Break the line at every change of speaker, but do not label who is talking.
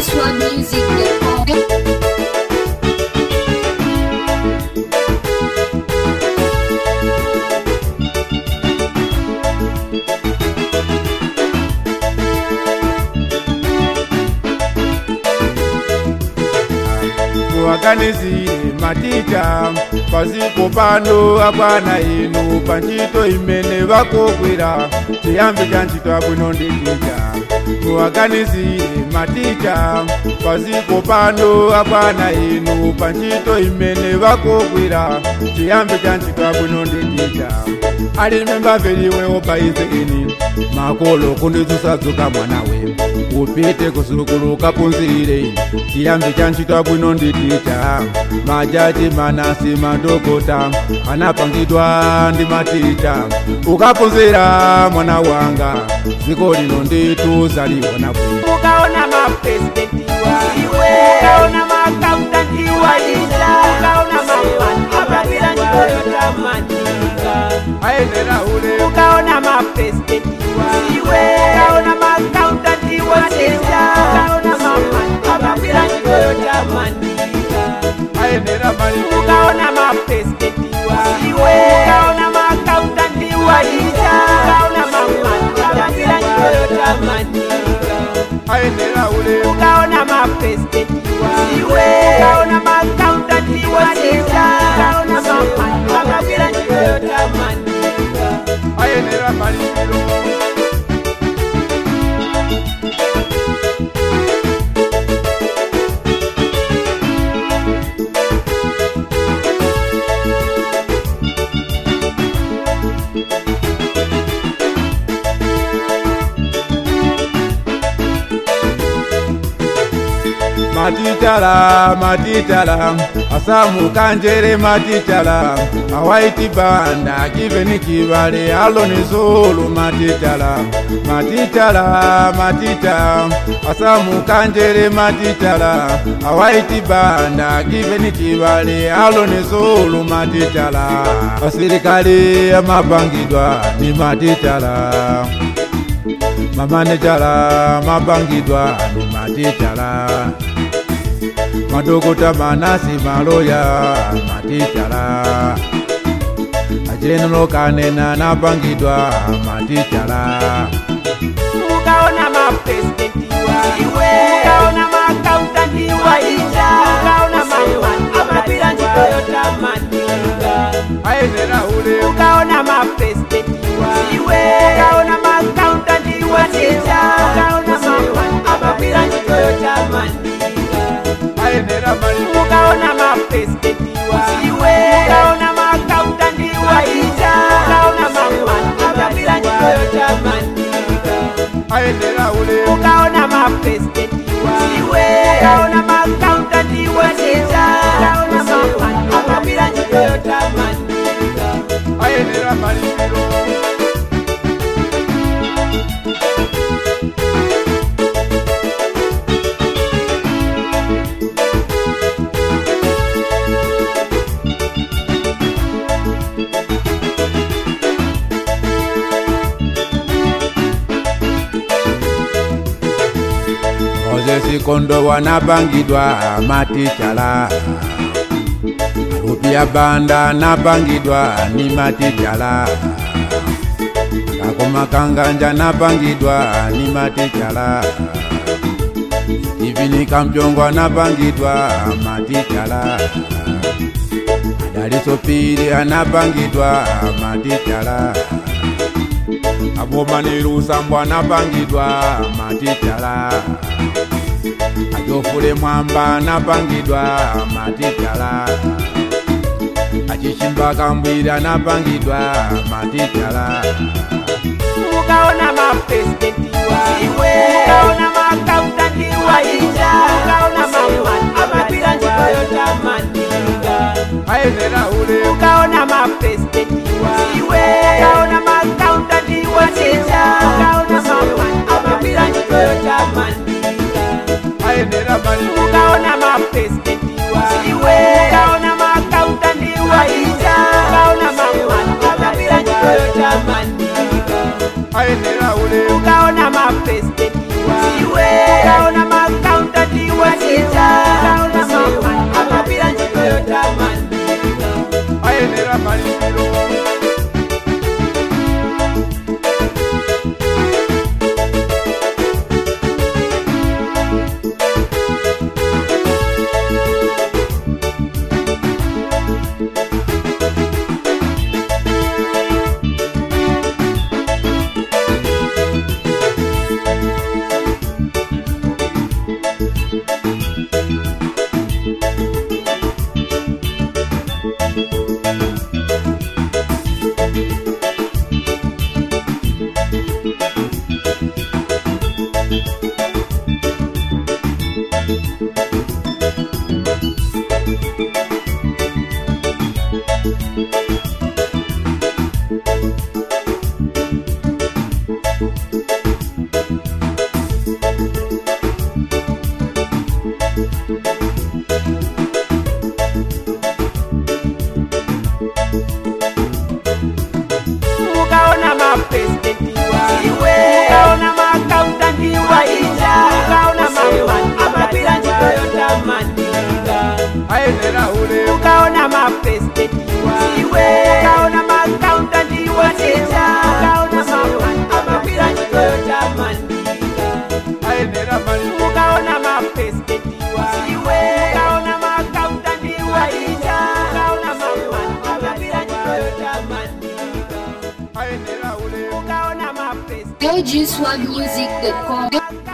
MaxWorldMusic.com.
muwaganizire maticha pasipo pano apana inu panchito imene vakokwera chiyambi cha ntchito abwino ndi ticha muwaganizire maticha pasipo pano apana inu panchito imene vakokwera chiyambi cha ntchito abwino ndi ticha ali membaveliwe opaize ini makolo kundidzusadzuka mwanawe upite kusukulu kapunzire chiyambi cha ntchito abwino ndi ticha majaji manasi madokota anapangidwa ndi maticha ukapunzira mwana wanga dziko lino nditu zaliona bwino
ukaona mapresidenti waiwe ukaona maakauntanti waisha ukaona mamani ababira nchikoyota manika
ayenera ule
ukaona mapresidenti waiwe ukaona maakauntanti waisha ukaona mamani ababira nchikoyota manika
ayenera mali
ukaona mapresidenti waiwe ukaona maakauntanti waisha ukaona mamani ababira nchikoyota manika
ayenera ule
ukaona mapresidenti waiwe ukaona maakauntanti waisha ukaona mamani ababira nchikoyota manika
ayenera malipiro matitala matitala asamukanjere matitala awaiti banda kiveni kivale aloni zulu matitala matitala matita asamukanjere matitala awaiti banda kiveni kivale aloni zulu matitala asirikali amapangidwa ni matitala mamanejala mapangidwa ni matitala madokota manasi maloya matitala ajenero kanena napangidwa matitala
ukaona mapresidenti waiwe ukaona maakauntanti waisha ukaona mamani ababira nchikoyota manika
ayenera ule
ukaona mapresidenti waiwe ukaona maakauntanti waisha ukaona mamani ababira nchikoyota manika
ayenera mali
ukaona mapresidenti waiwe ukaona maakauntanti waisha ukaona mamani ababira nchikoyota manika
ayenera ule
ukaona mapresidenti waiwe ukaona maakauntanti waisha ukaona mamani ababira nchikoyota manika
ayenera malipiro mozesi kondo wanapangidwa matichala rupia banda napangidwa ni matichala kakoma kanganja napangidwa ni matichala ivini kampyongwa napangidwa matichala adaliso pili anapangidwa matichala abomanilusambwa napangidwa matichala ajofule mwamba napangidwa matichala achishimba kambwira napangidwa matichala
ukaona mapresidenti waiwe ukaona maakauntanti waisha ukaona mamani ababira nchikoyota manika
ayenera ule
ukaona mapresidenti waiwe ukaona maakauntanti waisha ukaona mamani ababira nchikoyota manika
ayenera mali
ukaona mapresidenti waiwe ukaona maakauntanti waisha ukaona mamani ababira nchikoyota manika
ayenera ule
ukaona mapresidenti waiwe ukaona maakauntanti wachita ukaona mamani amapira ntchito yotamandika
ayenera malipiro
ukaona mapresidenti waiwe ukaona makautanti waija ukaona mamani amapira ntchito yotamandika
ayenera ulemu
ukaona mapresidenti waiwe ukaona makautanti waija ukaona mamani amapira ntchito yotamandika
ayenera malipiro
ukaona mapresidenti waiwe ukaona makautanti waija ukaona mamani amapira ntchito yotamandika
ayenera ulemu
ukaona mapresidenti
LGSwagmusic.com.